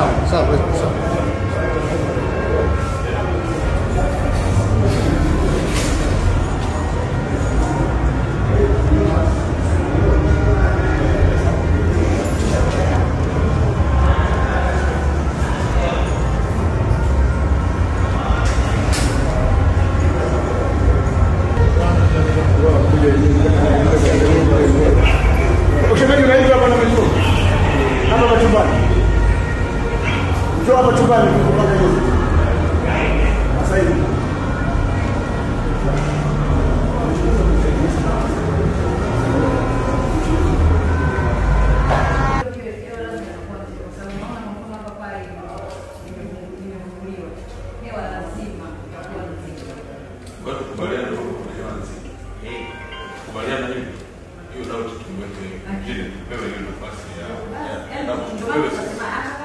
Sawa. Ushemeji unaitwa hapa na mwenyewe. Hapa hapa chumbani. Njoo hapa chumbani tukupate hiyo. Sasa hivi. Kwa hiyo tukubaliane kwa kuelewa nzito. Kubaliana hivi. Hiyo ndio tuweke ili tupewe hiyo nafasi ya ya na tupewe sisi.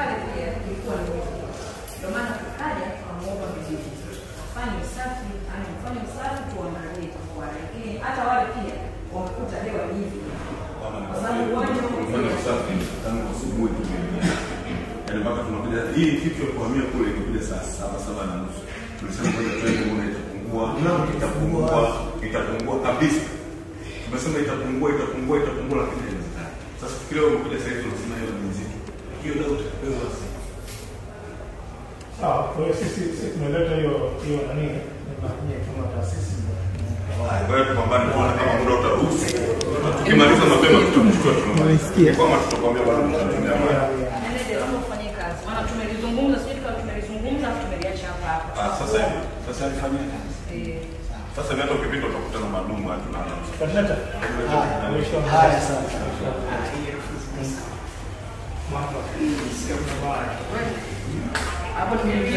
Kufanya usafi tangu asubuhi tu. Yaani mpaka tunakuja hii kitu ya kuhamia kule ilikuja saa saba saba na nusu. Tulisema kwamba twende muone itapungua, itapungua, itapungua kabisa. Tumesema itapungua, itapungua, itapungua lakini haiwezekani. Sasa fikiria wewe umekuja sasa hivi unasema hiyo ni nzito. Hiyo ndio utapewa sasa. Sawa, kwa hiyo sisi sisi tumeleta hiyo hiyo nani? Ni kama taasisi. Kwa hiyo tupambane tuone kama muda utaruhusu. Tukimaliza mapema tutamchukua tunamaliza. Kama tutakwambia bado tunatumia maji. tumelizungumza sijui tukawa tumelizungumza afu tumeliacha hapa hapa Ah, sasa hivi. Sasa nifanyie kazi. Eh, Sasa mimi hata ukipita utakutana madumu hatu na Tutaleta. Haya sana. hapo tumeingia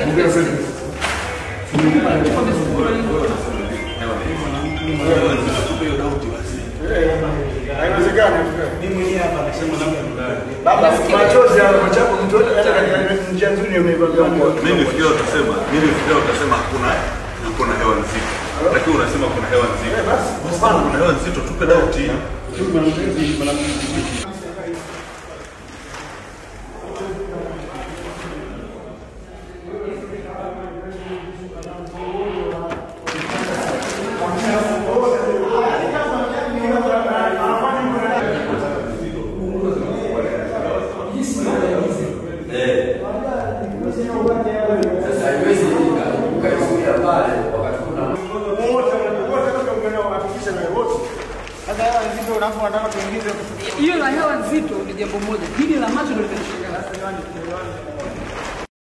Haiwezekani. Mimi mwenyewe hapa nasema labda Baba, machozi ya machapo mtu hata katika njia nzuri ya umeivaga mimi nifikiria utasema, mimi nifikiria utasema hakuna hakuna hewa nzito. Lakini unasema kuna hewa nzito. Basi kuna hewa nzito tupe dauti. hiyo la hewa nzito ni jambo moja hili la macho ndio linashangaza